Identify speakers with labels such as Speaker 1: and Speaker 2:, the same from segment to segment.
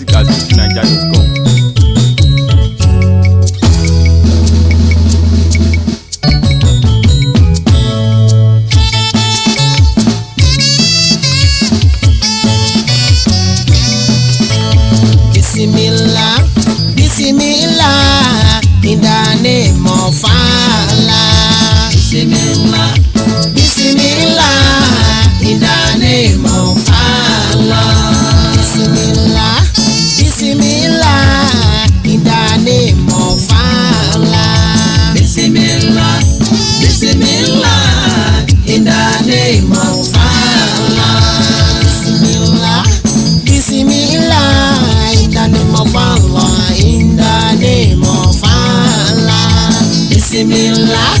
Speaker 1: music at fujininja.com.
Speaker 2: Bismillah, Bismillah, in the name of Allah. Bismillah, Bismillah, in the name of Allah. Bismillah, Bismillah, in the name of Allah. Bismillah, Bismillah, in the name of Allah. Bismillah, Bismillah, in the name of Allah, in the name of Allah. Bismillah,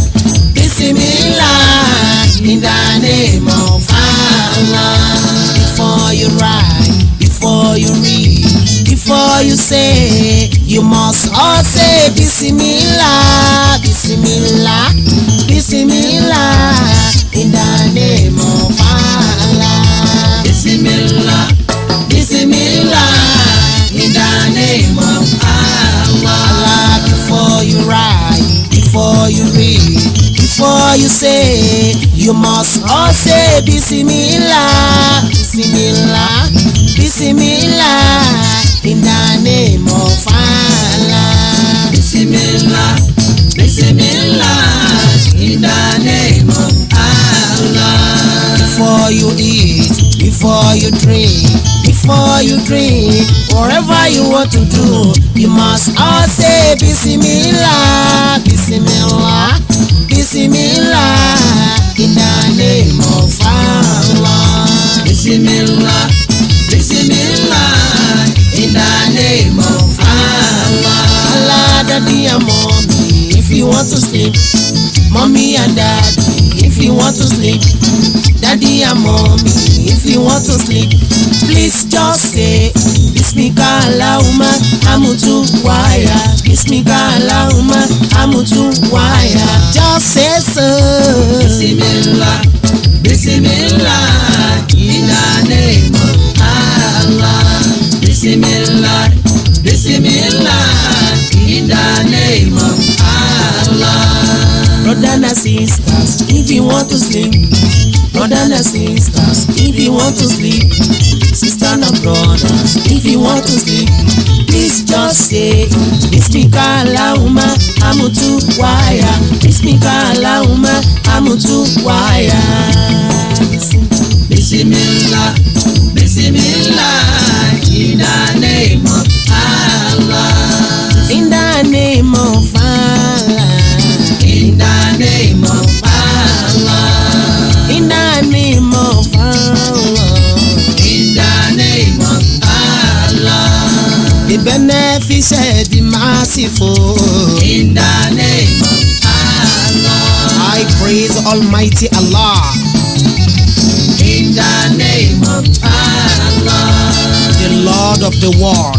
Speaker 2: Bismillah, in the name of Allah. Before you write, before you read, before you say, you must all say Bismillah, Bismillah, Bismillah, in the name of Allah. Bismillah, Bismillah, in the name of Allah. Allah, before you write, before you read, before you say, you must all say Bismillah, Bismillah, Bismillah, in the name of Allah. Bismillah, Bismillah, in the name of Allah. Before you eat, before you drink, before you drink, whatever you want to do, you must all say Bismillah, Bismillah, Bismillah, in the name of Allah. Bismillah, Bismillah, in the name of Allah. Allah, daddy and mommy, if you want to sleep, mommy and daddy, if you want to sleep, daddy and mommy, if you want to sleep, please just say, Bismika Allahumma amutu waya, Bismika Allahumma amutu waya, just say so. Bismillah, Bismillah, in the name of Allah. Bismillah, Bismillah, in the name of Allah. Brother and sisters, if you want to sleep, brother and sisters, if you want to sleep, sister and brothers, if you want to sleep, please just say, Bismika Allahumma amutu waya, Bismika Allahumma amutu waya. Bismillah, Bismillah, in the name of Allah. In the name of Allah. In the name of Allah. In the name of Allah. In the name of Allah. The beneficent, the merciful. In the name of Allah. I praise Almighty Allah. In the name of Allah. The Lord of the world.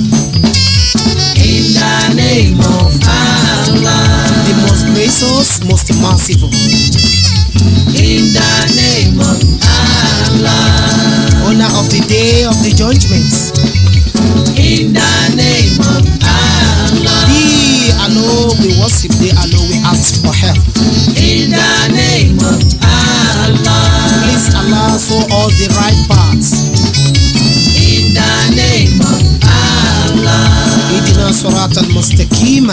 Speaker 2: In the name of Allah. The most gracious, most merciful. In the name of Allah. Owner of the day of the judgments. In the name of Allah. Thee alone we worship, thee alone we ask for help. In the name of Allah. Please Allah show all the right paths. In the name of Allah. اهدنا صراط المستقيم.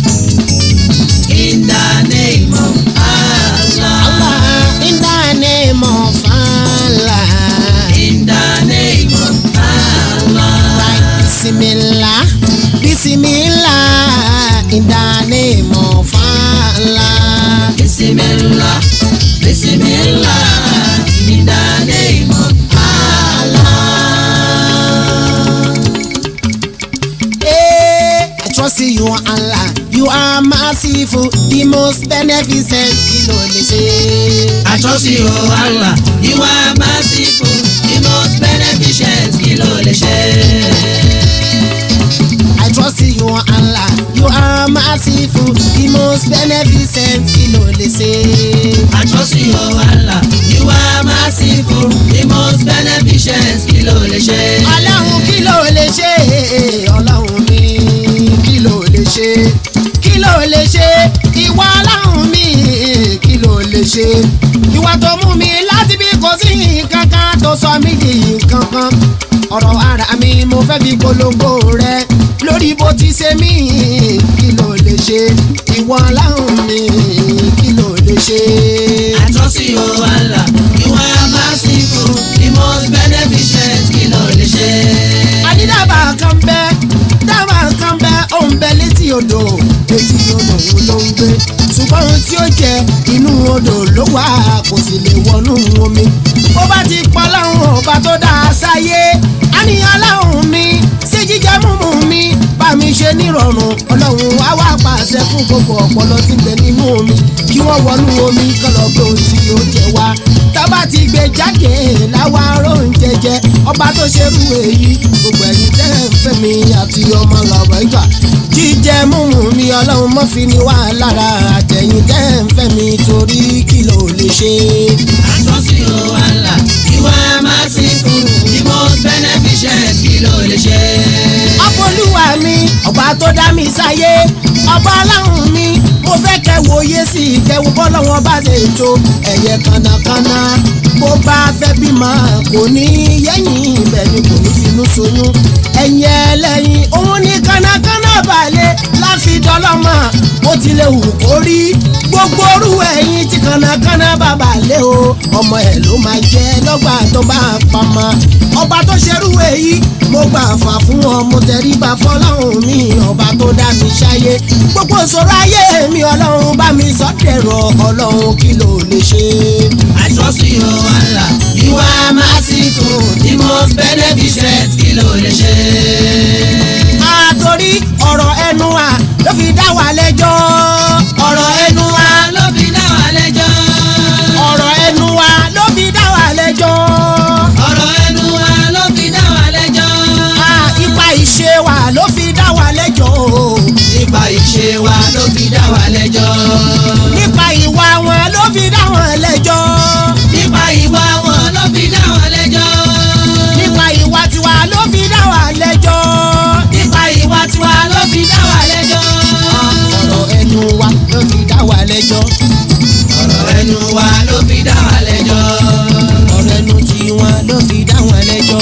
Speaker 2: In the name of Allah. Allah. In the name of Allah. In the name of Allah. Right. Bismillah. Bismillah. In the name of Allah. Bismillah. Bismillah. In the name of Allah. Hey, I trust in you, Allah. You are merciful, the most beneficent. Kí ló lè ṣe?
Speaker 3: I trust you, Allah. You are merciful, the most beneficent. Kí ló lè ṣe?
Speaker 2: I trust in you, Allah. You are merciful, the most beneficent. Kí ló lè ṣe?
Speaker 3: I trust you, Allah. You are merciful, the most beneficent. Kí ló lè ṣe?
Speaker 2: Ọlọ́run kí ló lè ṣe?
Speaker 1: ṣe ìwà tó mú mi láti bí kò sí nǹkan kan tó sọ mí di nǹkan kan ọ̀rọ̀ ara mi mo fẹ́ fi polongo rẹ lórí bó ti ṣe mí kí ló lè ṣe ìwọ aláhùn mi kí ló lè ṣe.
Speaker 3: I trust you, oh Allah. You are merciful, the most beneficent. Kí ló lè ṣe?
Speaker 1: àdídàbà kan bẹ dábà kan bẹ ó ń bẹ létí odò létí odò wo ló ń gbé ṣùgbọ́n ohun tí ó jẹ inú odò ló wà kò sì lè wọnú omi bó bá ti pọ̀ láwọn ọba tó dá a sáyé àníyàn láwọn mi sí jíjẹ múmu mi bá mi ṣe nírọ̀rùn ọlọ́run wá wá pàṣẹ fún gbogbo ọpọlọ tí ń bẹ nínú omi kí wọ́n wọnú omi kọlọ̀ pé ohun tí ó jẹ wá tábà ti gbé jáde láwa róúnjẹ jẹ ọba tó ṣerú èyí gbogbo ẹ̀yin tẹ́ ń fẹ́ mi àti ọmọ làwọn ìgbà jíjẹ múmu mi ọlọ́run mọ́ fi ní wà lára àtẹ̀yìn tẹ́ ń fẹ́ mi torí kí ló lè ṣe.
Speaker 3: I trust you, oh Allah. You are merciful, the most beneficent. Kí ló lè ṣe?
Speaker 1: ọpọlúwa mi ọba tó dá mi sáyé ọba aláhùn mi mo fẹ́ kẹ́ wòye sí i kẹ́wò bọ́lọ́wọ́n bá ṣe tó ẹ̀yẹ kànnàkànnà bó bá fẹ́ bímọ kò ní yẹ́yìn ibẹ̀ ni kò ní finú soyún ẹ̀yìn ẹlẹ́yìn òun ní kànnàkànnà balẹ̀ láfi dọ́lọ́mọ bó tilẹ̀ wù kó rí gbogbo orú ẹ̀yìn tí kànnàkànnà bàbá lé o ọmọ ẹ̀ ló máa jẹ́ lọ́gbà tó bá pamọ́ ọba tó ṣerú èyí mo gbà fà fún ọ mo tẹríba fọlọ́run mi ọba tó dá mi ṣáyé gbogbo ìṣòro ayé mi ọlọ́run bá mi sọ dẹ̀rọ̀ ọlọ́run kí ló lè ṣe.
Speaker 3: I trust you, oh Allah. You are merciful, the most beneficent. Kí ló lè ṣe?
Speaker 1: àtòrí ọ̀rọ̀ ẹnu wa ló fi dá wa lẹ́jọ́
Speaker 3: Ọ̀rọ̀ ẹnu wa ló fi dá wa lẹ́jọ́.
Speaker 1: ọ̀rọ̀ ẹnu wa ló fi dá wa lẹ́jọ́
Speaker 3: Ọ̀rọ̀ ẹnu wa ló fi dá wa lẹ́jọ́.
Speaker 1: Ah, ipa ìṣe wa ló fi dá wa lẹ́jọ́
Speaker 3: Nípa ìṣe wa ló fi dá wa lẹ́jọ́.
Speaker 1: nípa ìwà wọn ló fi dá wọn lẹ́jọ́
Speaker 3: Nípa ìwà wọn ló fi dá wa lẹ́jọ́.
Speaker 1: nípa ìwà tiwa ló fi dá wa lẹ́jọ́
Speaker 3: Nípa ìwà tiwa ló fi dá wa lẹ́jọ́.
Speaker 1: ọ̀rọ̀ ẹnu wa ló fi dá wa lẹ́jọ́
Speaker 3: Ọ̀rọ̀ ẹnu wa ló fi dá wa lẹ́jọ́.
Speaker 1: ọ̀rọ̀ ẹnu tiwọn ló fi dá wọn lẹ́jọ́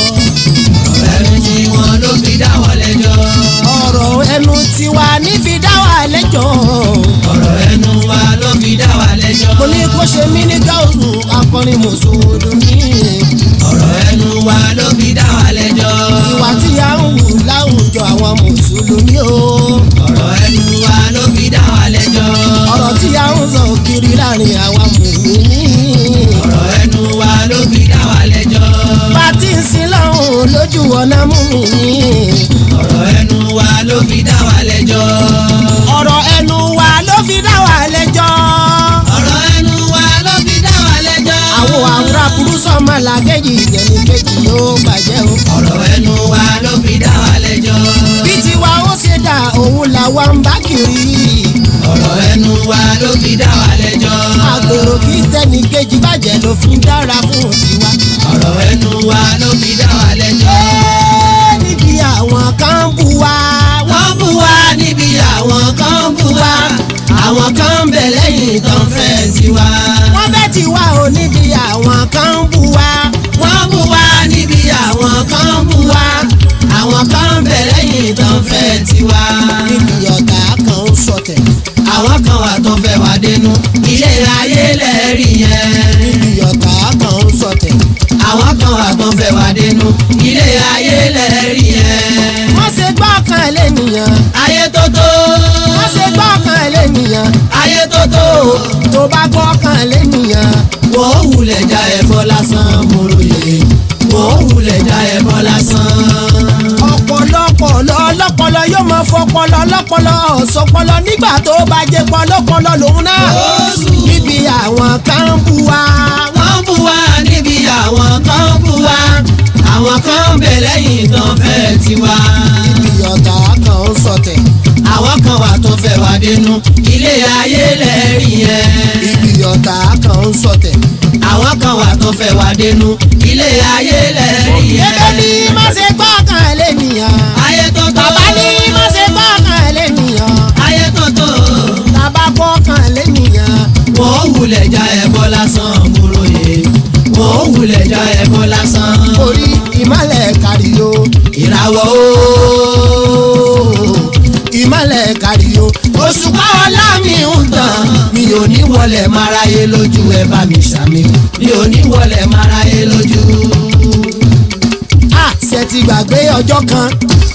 Speaker 3: Ọ̀rọ̀ ẹnu tiwọn ló fi dá wa lẹ́jọ́.
Speaker 1: ọ̀rọ̀ ẹnu tiwa ní fi dá wa lẹ́jọ́
Speaker 3: Ọ̀rọ̀ ẹnu wa ló fi dá wa lẹ́jọ́.
Speaker 1: mo ní kó ṣe mí ní gáúsù akọrin mùsùlùmí
Speaker 3: Ọ̀rọ̀ ẹnu wa ló fi dá wa lẹ́jọ́.
Speaker 1: ìwà tí a ń wù láwùjọ àwọn mùsùlùmí o
Speaker 3: Ọ̀rọ̀ ẹnu wa ló fi dá wa lẹ́jọ́.
Speaker 1: ọ̀rọ̀ tí a ń sọ kiri láàrin àwa mùmíní
Speaker 3: Ọ̀rọ̀ ẹnu wa ló fi dá wa lẹ́jọ́.
Speaker 1: bá ti ń sin lọ́hùn lójú ọ̀nà mùmíní
Speaker 3: Ọ̀rọ̀ ẹnu wa ló fi dá wa lẹ́jọ́.
Speaker 1: ọ̀rọ̀ ẹnu wa ló fi dá wa lẹ́jọ́
Speaker 3: Ọ̀rọ̀ ẹnu wa ló fi dá wa lẹ́jọ́.
Speaker 1: àwo àwòrán burú sọ́mọ làkejì ìjẹ̀ni kejì yóò bàjẹ́ o.
Speaker 3: Ọ̀rọ̀ ẹnu wa ló fi dá wa lẹ́jọ́.
Speaker 1: bí tiwa ó ṣe dà òun làwa ń bá kiri.
Speaker 3: Ọ̀rọ̀ ẹnu wa ló fi dá wa lẹ́jọ́.
Speaker 1: àgbèrò kí tẹ́ni kejì bàjẹ́ ló fi ń dára fún tiwa.
Speaker 3: Ọ̀rọ̀ ẹnu wa ló fi dá wa lẹ́jọ́.
Speaker 1: Ẹ́, níbi àwọn kan ń bú wa.
Speaker 3: Wọ́n bú wa níbi àwọn kan bú wa. Àwọn kan ń bẹ lẹ́yìn tán fẹ́ tiwa.
Speaker 1: wọ́n fẹ́ tiwa ò níbi àwọn kan ń bú wa.
Speaker 3: Wọ́n bú wa níbi àwọn kan bú wa. Àwọn kan ń bẹ lẹ́yìn tán fẹ́ tiwa.
Speaker 1: níbi ọ̀tá kan ń sọ̀tẹ̀.
Speaker 3: Àwọn kan wà tó fẹ́ wá dénú. Ilé ayé lẹ́rìí yẹn.
Speaker 1: níbi ọ̀tá kan ń sọ̀tẹ̀.
Speaker 3: Àwọn kan wà tó fẹ́ wá dénú. Ilé ayé lẹ́rìí yẹn.
Speaker 1: wọ́n ṣe gbọ́kàn lẹ́nìyàn.
Speaker 3: Ayé tó tó.
Speaker 1: wọ́n ṣe gbọ́kàn lẹ́nìyàn.
Speaker 3: Ayé tó tó.
Speaker 1: tó bá gbọ́kàn lẹ́nìyàn.
Speaker 3: Wọ́n wulẹ̀ já ẹ̀fọ́ lásán mòròyè. Wọ́n wulẹ̀ já ẹ̀fọ́ lásán.
Speaker 1: ọ̀pọ̀lọpọ̀ lọ́pọlọ yóò máa fọpọlọ lọ́pọlọ ọ̀sọpọlọ nígbà tó bá jẹ́ pọlọpọlọ lòun náà
Speaker 3: Oṣù.
Speaker 1: níbi àwọn kan ń bú wa.
Speaker 3: wọ́n bú wa níbi àwọn kan bú wa àwọn kan ń bẹ lẹ́yìn tán fẹ́ tiwa.
Speaker 1: níbi ọ̀tá kan ń sọ̀tẹ̀.
Speaker 3: àwọn kan wà tó fẹ́ wá dénú ilé ayé lẹ́rìí yẹn.
Speaker 1: níbi ọ̀tá kan ń sọ̀tẹ̀.
Speaker 3: àwọn kan wà tó fẹ́ wá dénú ilé ayé lẹ́rìí yẹn.
Speaker 1: ebe ní má ṣe gbọ́kàn lẹ́nìyàn.
Speaker 3: ayé tó tó.
Speaker 1: bàbá ní má ṣe gbọ́kàn lẹ́nìyàn.
Speaker 3: ayé tó tó.
Speaker 1: bàbá gbọ́kàn lẹ́nìyàn.
Speaker 3: wọ́n wù wulẹ̀ já ẹbọ lásán múròyè mo wulẹ̀ já ẹbọ lásán.
Speaker 1: orí ìmọ̀lẹ̀ kárí o
Speaker 3: ìràwọ̀ ooo
Speaker 1: ìmọ̀lẹ̀ kárí o
Speaker 3: òṣùpá ọlá mi ń tàn mi ò ní wọlé máráyé lójú ẹ bá mi ṣàmì mi ò ní wọlé máráyé lójú.
Speaker 1: a ṣe ti gbàgbé ọjọ́ kan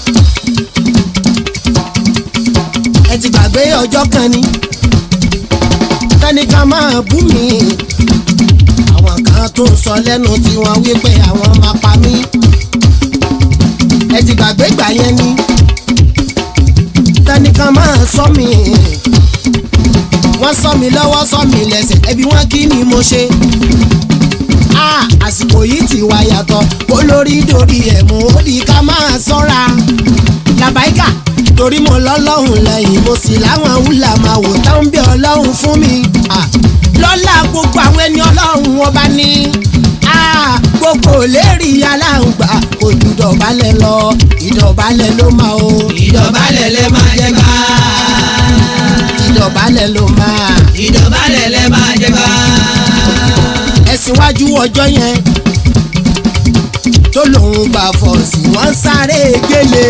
Speaker 1: ẹ ti gbàgbé ọjọ́ kan ni tẹnìkan máa bú mi àwọn kan tó ń sọ lẹ́nu tí wọ́n wí pé àwọn máa pa mí ẹ ti gbàgbé gbà yẹn ni tẹnìkan máa sọ mi wọ́n sọ mi lọ́wọ́ sọ mi lẹ́sẹ̀ ẹbí wọn kí ni mo ṣe ah àsìkò yìí ti wá yàtọ̀ olórí dorí ẹ̀ mú ó di ká máa sọ́ra làbáìkà torí mo lọ́lọ́hùn lẹ́yìn mo sì láwọn wúlà máa wò tán bí ọlọ́hun fún mi ah lọ́lá gbogbo àwọn ẹni ọlọ́hun ọba ní ah gbogbo lérí aláǹgbà kò ju ìdọ̀bálẹ̀ lọ ìdọ̀bálẹ̀ ló máa o
Speaker 3: ìdọ̀bálẹ̀ lẹ máa jẹ gbá.
Speaker 1: ìdọ̀bálẹ̀ ló máa
Speaker 3: ìdọ̀bálẹ̀ lẹ máa jẹ gbá.
Speaker 1: ẹ̀sìn wájú ọjọ́ yẹn tó lòun gbà fọ̀ọ̀sì wọ́n sáré gélé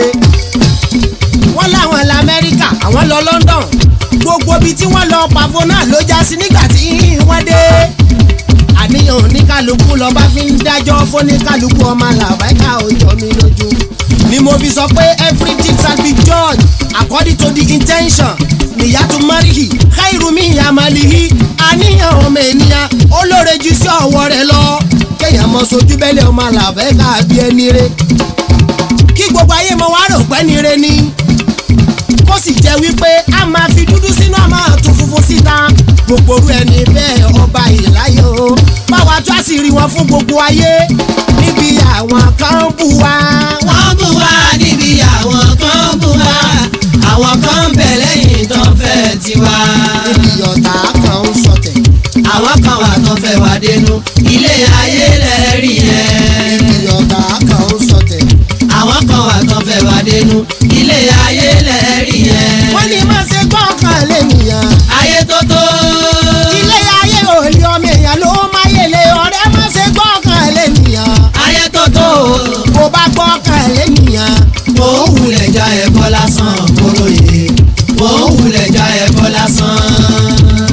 Speaker 1: wọ́n láwọn lamẹ́ríkà àwọn lọ London gbogbo ibi tí wọ́n lọ pàfọ́ náà ló já sí nígbà tí wọ́n dé àníyàn oníkálukú lọ́ba fi ń dájọ́ fóníkálukú ọmọ làbáìka òjò mi lójú ni mo fi sọ pé everything shall be judged according to the intention nìyàtú marihi káìrùmí yamalihi àníyàn ọmọ ènìyàn olóore jù sí ọwọ́ rẹ̀ lọ kéèyàn mọ sojú bẹ́lẹ̀ ọmọ làbáìka bí ẹni rẹ̀ kí gbogbo ayé mọ wá rò pẹ́ ni re ni kó sì jẹ́ wípé a máa fi dúdú sínú a máa tún funfun síta gbogbo orú ẹni bẹ́ẹ̀ ọba ìláyé o báwa tó àṣírí wọn fún gbogbo ayé níbi àwọn kan bú wa.
Speaker 3: wọ́n bú wa níbi àwọn kan bú wa àwọn kan ń bẹ̀ lẹ́yìn tó ń fẹ́ tiwa.
Speaker 1: níbi ọ̀tá kan ń sọtẹ̀
Speaker 3: àwọn kan wà tó fẹ́ wá dénú ilé ayé lẹ́rìí yẹn.
Speaker 1: níbi ọ̀tá kan ń sọtẹ̀.
Speaker 3: àwọn kan wà tó fẹ́ wá dénú ilé ayé lẹ́rìí yẹn.
Speaker 1: wọ́n ní má ṣe gbọ́kàn lẹ́nìyàn
Speaker 3: ayé tó tó.
Speaker 1: ilé ayé òòlì ọmọ èèyàn ló máyèlé ọ̀rẹ́ má ṣe gbọ́kàn lẹ́nìyàn
Speaker 3: ayé tó tó.
Speaker 1: bó bá gbọ́kàn lẹ́nìyàn
Speaker 3: mo ń wulẹ̀ já ẹ̀kọ́ lásán kóróyè mo ń wulẹ̀ já ẹ̀kọ́ lásán.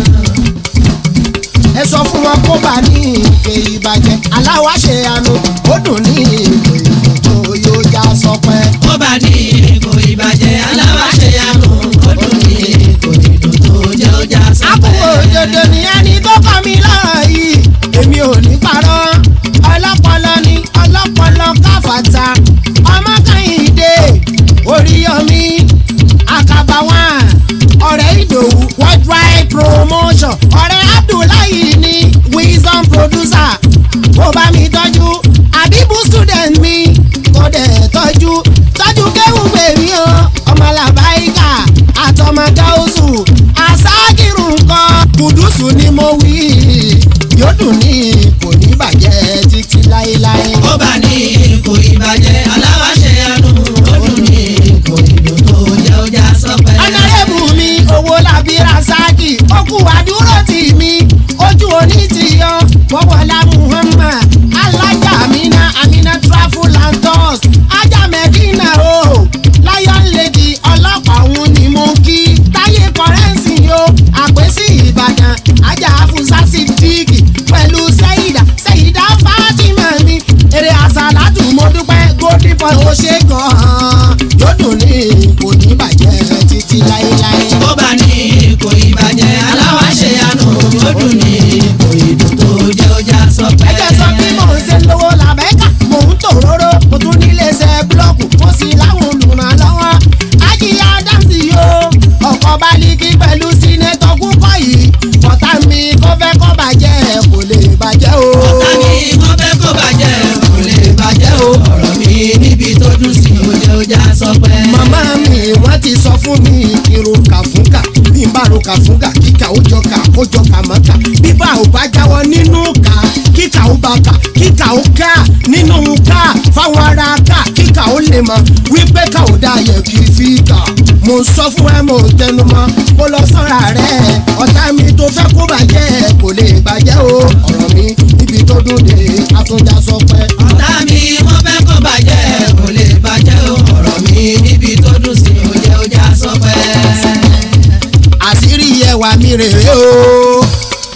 Speaker 1: ẹ sọ fún wọn kó bá ní ìpè ìbàjẹ́ aláwa ṣe àánú ó dùn ní ìpè tó yóò já sọpẹ́.
Speaker 3: ó bá ní kò ìbàjẹ́ alábàáṣe àánú ó dùn ní kò ìdùn tó jẹ́ ó já
Speaker 1: àbúrò
Speaker 3: sọ́pẹ́.
Speaker 1: òdodo ni ẹni tó kọ́ mi lọ́rọ̀ yìí èmi ò ní parọ́ ọlọ́pọlọ ni ọlọ́pọlọ káfàtà ọmọ kẹ́hìndé oríyọmí akabawa ọ̀rẹ́ ìdòwú worldwide promotion ọ̀rẹ́ abdullahi ni wisdom producer ó bá mi tọ́jú àbíbú student mi kò dẹ̀ tọ́jú tọ́jú kéwùgbé mi o ọmọ làbáyíkà àtọmọ gáúsù àsákìrù nǹkan kùdùsù ni mo wí yóò dùn ní kò ní bàjẹ́ títí láéláé.
Speaker 3: ó bá ní kò ìbàjẹ́ alábàáṣe àánú ó dùn ní kò ìdùn tó jẹ́ ó já sọ́pẹ́.
Speaker 1: ọ̀nàrẹ́bù mi owó làbí rasaki okù àdúró tì mí ojú òní ti yọ wọ́wọ́lá muhammad alájà amina amina travel and tours ajá medina o lion lady ọlọ́pàá òun ni mo kí táyé kọrẹ́ǹsì yo àpèsè ìbàdàn ajá afusa sidiki pẹ̀lú sẹ́yìdà sẹ́yìdà fatima mi èrè àsàlátù mo dúpẹ́ golden boy ó ṣe gan-an yóò dùn ní kò ní bàjẹ́ títí láéláé.
Speaker 3: ó bá ní kò ìbàjẹ́ alábàáṣe àánú ó dùn ní kò ìdùn tó jẹ́ ó já sọ́pẹ́.
Speaker 1: ẹjẹ sọ bí mò ń ṣe lówó làbẹ́kà mò ń tòróró mo tún nílé iṣẹ́ búlọ́ọ̀kù mo sì láwọn olùrànlọ́wọ́ ajíyá dáǹsì yo ọkọ̀ baliki pẹ̀lú sínétọ̀ kúkọ́ yìí ọ̀tá mi kó fẹ́ kó bàjẹ́ kò lè bàjẹ́ o.
Speaker 3: ọ̀tá mi wọ́n fẹ́ kó bàjẹ́ kò lè bàjẹ́ o ọ̀rọ̀ mi níbi tó dùn sí ó jẹ́ ó já sọ́pẹ́.
Speaker 1: màmá mi wọ́n ti sọ fún mi irun kàfúnkà bí n bá ro kàfúnkà kíkà ó jọ kà ó jọ kà mọ́ kà bíbá ò bá jáwọ́ nínú kà kíkà ó bá kà kíkà ó ká nínú ká fáwọn ará ká kíkà ó lè mọ wípé ká ò dá yẹ kí fi kà mo sọ fún ẹ mo tẹnu mọ́ kó lọ sọ́ra rẹ̀ ọ̀tá mi tó fẹ́ kó bàjẹ́ kò lè bàjẹ́ o ọ̀rọ̀ mi níbi tó dùn dé àtúnjà sọ pé.
Speaker 3: ọ̀tá mi wọ́n fẹ́ kó bàjẹ́ kò lè bàjẹ́ o ọ̀rọ̀ mi níbi tó dùn sí òye ọjà sọ pé.
Speaker 1: àṣírí ẹwà mi rèé o.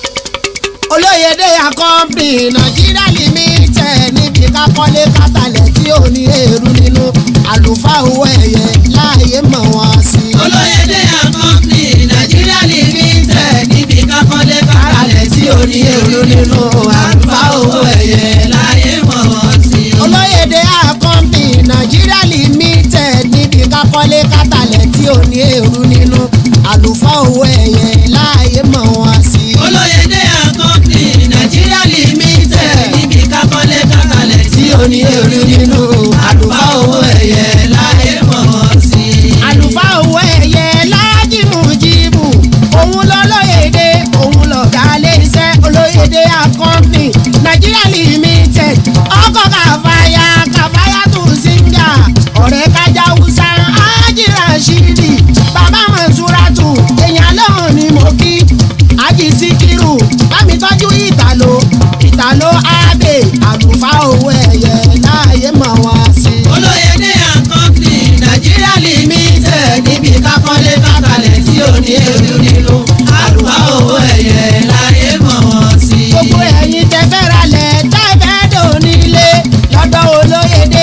Speaker 1: olóyèdè àkọ́mpì nàìjíríà limited níbi kákọ́lé kátàlẹ̀ tí ò ní èrú nínú àlùfáà owó ẹ̀yẹ láàyè mọ̀ wọ́n sí.
Speaker 3: olóyèdè àkọ́ńtì nàìjíríà limited níbi kákọ́lé káralẹ̀ tí ò ní èrú nínú àlùfáà owó ẹ̀yẹ láyé mọ̀ wọ́n sí.
Speaker 1: olóyèdè àkọ́mpì nàìjíríà limited níbi kákọ́lé kátàlẹ̀ tí ò ní èrú nínú àlùfáà owó ẹ̀yẹ láàyè mọ̀ wọ́n sí.
Speaker 3: olóyèdè àkọ́ńtì nàìjíríà limited níbi kákọ́lé káralẹ̀ tí ò ní èrú nínú àlùfáà owó ẹ̀yẹ láyé mọ̀ wọ́n sí.
Speaker 1: àlùfáà owó ẹ̀yẹ lájìmù jìbù òun lọ́lọ́yèdè òun lọ̀gá iléeṣẹ́ olóyèdè àkọ́mpì nàìjíríà limited ọkọ̀ kàfáyà kàfáyà tó síngà ọ̀rẹ́ kájà húsá ájìrà ṣídì bàbá mọ̀súrátù èèyàn lọ́hùn ni mo kí ájì síkírù bámi tọ́jú ìtàló ìtàló ábè àlùfáà owó ẹ̀yẹ láàyè mọ̀ wọ́n sí.
Speaker 3: olóyèdè àkọ́ńtì nàìjíríà limited níbi kákọ́lé káralẹ̀ tí ò ní èrú nínú àlùfáà owó ẹ̀yẹ láyé mọ̀ wọ́n sí.
Speaker 1: gbogbo ẹ̀yin tẹ fẹ́ ra lẹ̀ tẹ́ fẹ́ dò nílé lọ́dọ̀ olóyèdè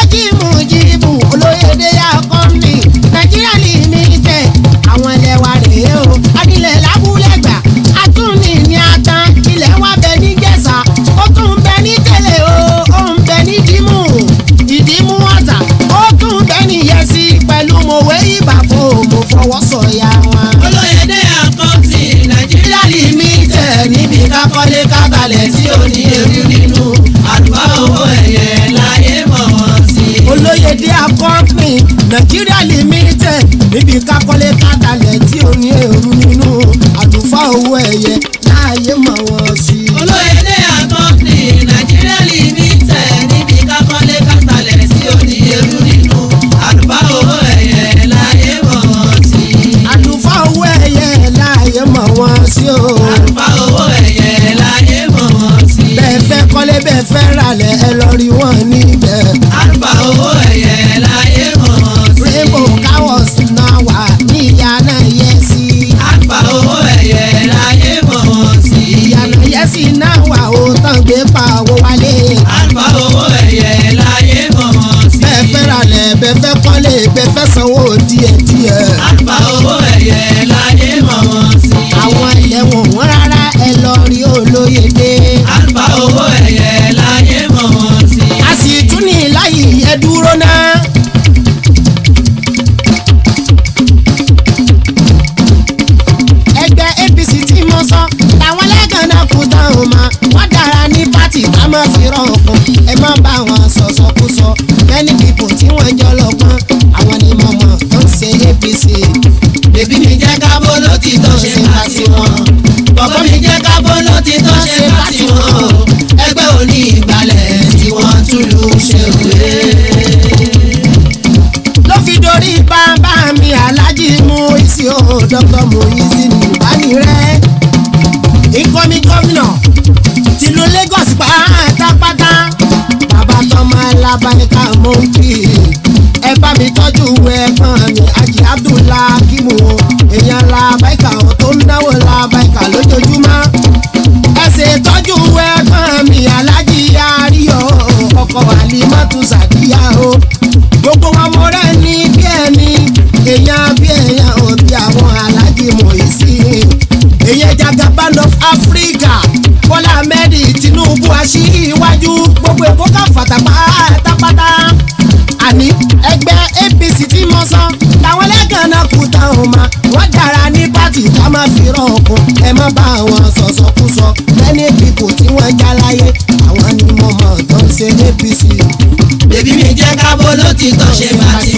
Speaker 1: ájímùjìbù olóyèdè àkọ́mbì nàìjíríà limited àwọn ilẹ̀ wa rèé o adilẹ̀ lábúlẹ̀gbà àtúnì ní atan ilẹ̀ wa bẹ ní gẹ̀ẹ́sà ó tún bẹ ní tẹ̀lé o ó ń bẹ ní dímù ìdímú ọ̀tà ó tún bẹ ní yẹsí pẹ̀lú mòwe ìbàfọ̀ mo fọwọ́ sọ̀yà wọn.
Speaker 3: olóyèdè àkọ́ńtì nàìjíríà limited níbi kákọ́lé káralẹ̀ tí ò ní èrú nínú àlùfáà owó ẹ̀yẹ láyé mọ̀ wọ́n sí.
Speaker 1: olóyèdè akọ́pìn nàìjíríà limited níbi kákọ́lé kátàlẹ̀ tí ò ní èrú nínú àlùfáà owó ẹ̀yẹ láàyè mọ̀ wọ́n sí.
Speaker 3: olóyèdè àkọ́ńtì nàìjíríà limited níbi kákọ́lé káralẹ̀ tí ò ní èrú nínú àlùfáà owó ẹ̀yẹ láyé mọ̀ wọ́n sí.
Speaker 1: àlùfáà owó ẹ̀yẹ láàyè mọ̀ wọ́n sí o.
Speaker 3: àlùfáà owó ẹ̀yẹ láyé mọ̀ wọ́n sí.
Speaker 1: bẹ́ẹ̀ fẹ́ kọ́lé bẹ́ẹ̀ fẹ́ ralẹ̀ ẹ lọ rí wọn níbẹ̀.
Speaker 3: àlùfáà owó ẹ̀yẹ láyé mọ̀ wọ́n sí.
Speaker 1: rainbow cowos náà wà ní ìyànà yẹsí.
Speaker 3: àlùfáà owó ẹ̀yẹ láyé mọ̀ wọ́n sí.
Speaker 1: ìyànà yẹsí náà wà ó tán gbé pàwọ́ wálé.
Speaker 3: àlùfáà owó ẹ̀yẹ láyé mọ̀ wọ́n sí.
Speaker 1: bẹ́ẹ̀ fẹ́ ralẹ̀ bẹ́ẹ̀ fẹ́ kọ́lé bẹ́ẹ̀ fẹ́ sanwó díẹ̀díẹ̀.
Speaker 3: àlùfáà owó ẹ̀yẹ láyé mọ̀ wọ́n sí.
Speaker 1: àwọn ilẹ̀ wọ̀n wọ́n rárá ẹ lọ rí olóyèdè.
Speaker 3: àlùfáà owó ẹ̀yẹ láyé mọ̀ wọ́n sí.
Speaker 1: a sì tún ní láyì ẹ dúró náà. ẹgbẹ́ apc tí mo sọ làwọn lẹ́gàn náà kú táwọn ma wọ́n dára ní pátì ká má fi rọ̀ọ̀kan ẹ má bá wọn sọ̀sọ̀kúsọ many people tí wọ́n jọ lọ́gbọ́n àwọn ni mo mọ̀ tó ń ṣe apc.
Speaker 3: bèbí mi jẹ́ kábó ló ti tọ́ ṣe bá ti wọn. bọ̀bọ́ mi jẹ́ kábó ló ti tọ́ ṣe bá ti wọn. o. ẹgbẹ́ òní ìgbàlẹ̀ tí wọ́n tún lù ṣe òwe.
Speaker 1: ló fi dorí bàbá mi alájí mú ìsì o dr moyizi nìbánirẹ́ ìkọ́mi gómìnà tìlú lagos pátápátá bàbá tọmọ alábàáníkà mọ ń kí ẹ bá mi tọ́jú ẹ̀gbọ́n mi ajì abdullah kimu o èèyàn làbáìkà ò tó ń náwó làbáìkà lójoojúmọ́ ẹ ṣe tọ́jú ẹ̀gbọ́n mi alájí àríyọ̀ ọkọ̀ àlímọ́tò sàdíyà o gbogbo wọn mo rẹ ní bí ẹni èèyàn bí èèyàn ò bí àwọn alájí mọ̀ọ́sí èèyàn jagaban of africa bọ́lá ahmed tinubu aṣíwájú gbogbo èkó ká fàtà pátápátá àní ẹgbẹ́ apc tí mo sọ làwọn lẹ́gàn náà kú táwọn ma wọ́n dára ní pátì ká má fi rọ̀ọ̀kùn ẹ má bá wọn sọ̀sọ̀kúsọ lẹ́ni pípò tí wọ́n já láyé àwọn ni mo mọ̀ tó ń ṣe apc
Speaker 3: bèbí mi jẹ́ kábó ló ti tọ́ ṣe bá ti